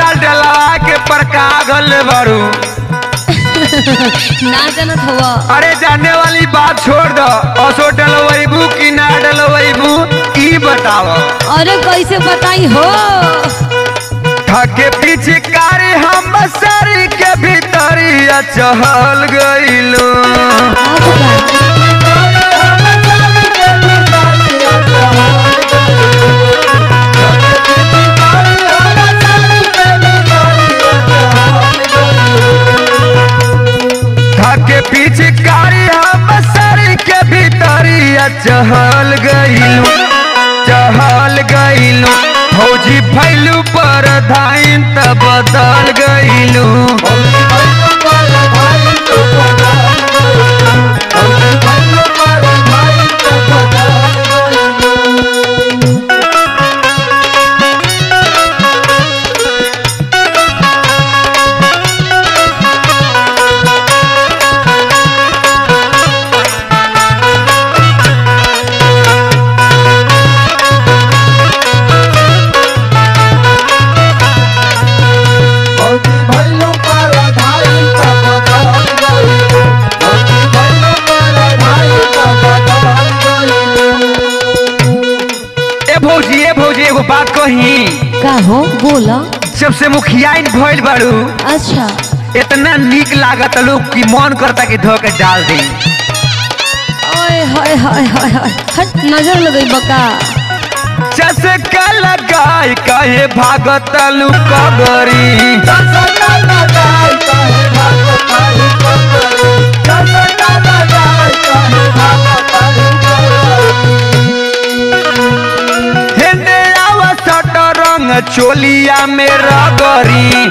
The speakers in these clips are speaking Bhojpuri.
साल डलवा के परका गल बारू ना जानत हवा अरे जाने वाली बात छोड़ दो असो डलवैबू कि ना डलवैबू ई बताव अरे कैसे बताई हो थके पीछे कारी हम सरी के भीतरिया चहल गइलू अब का थके पीछे कारी हम सरी के भीतरिया चहल गइलू चहल गइलू फौजी भैलू पर धाइन त बदल गइलू ए भौजी ए भौजी एगो बात कही का हो बोला जब से मुखियाइन भइल बाड़ू अच्छा इतना निक लागत लोग कि मन करता कि धो के डाल दी ओए हाय हाय हाय हाय हट नजर लगई बका चसका लगाई कहे भागत लू कबरी हेने आवसट रंग चोलिया में रगरी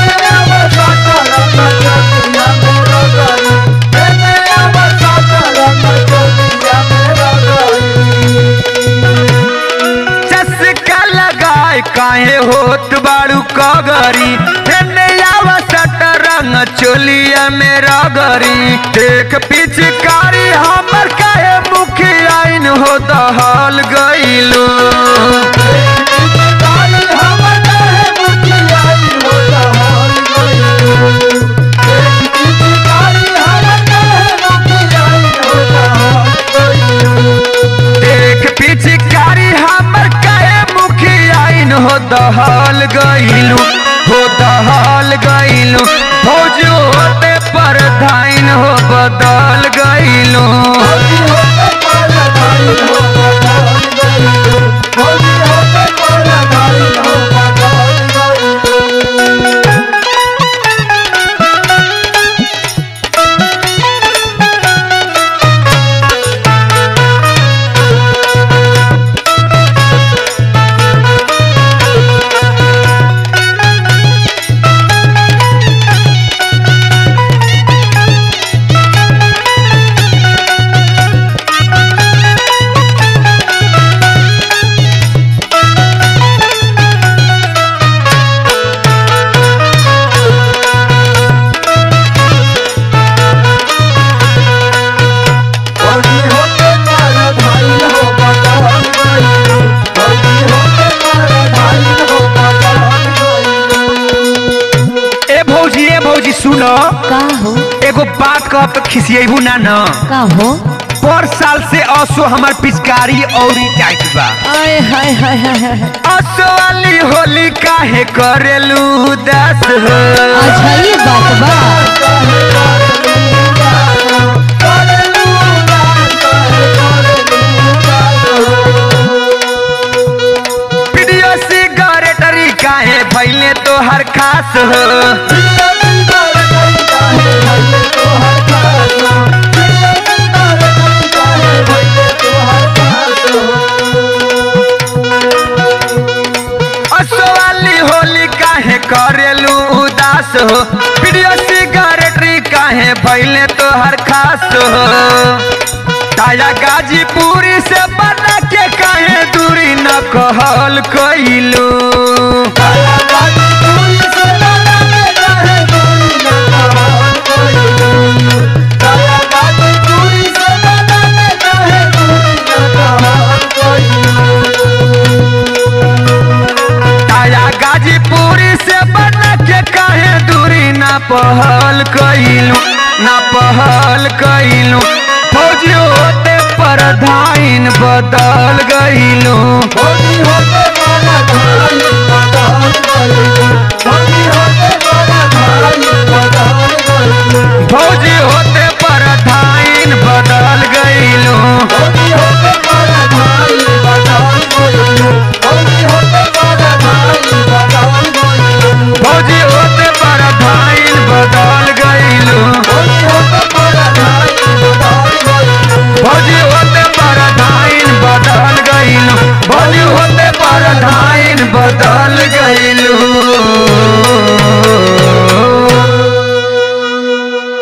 चसका लगाए काहे होत बाड़ू कगरी हेने आवसट रंग चोलिया में रगरी देख पिचकारी हमर काहे मुखियाइन हो दहल गइलू देख पिचकारी हमर काहे मुखियाइन हो दहल गइलू हो दहल गइलू फौज होते पर धाइन हो बदल गइलू ए भौजी ए भौजी सुनो का हो एगो बात कह तो खिसियेबू ना न का हो पर साल से असो हमार पिचकारी औरी टाइट बा आय हाय हाय हाय हाय असो वाली होली काहे करेलू दस हो अच्छा ये बात बा वीडियो सिगरेटरी काहे भैले तो हर खास हो असो वाली होली काहे करेलू उदास हो वीडियो सिगरेटरी काहे भैले तो हर खास हो ताया गाजीपुरी से बना के काहे दूरी न कहल कइलू ताया गाजीपुरी से बना ना पहल कइलू ना पहल कइलू फौजी होते प्रधान बदल गइलू होली होते माला धान बदल गइलू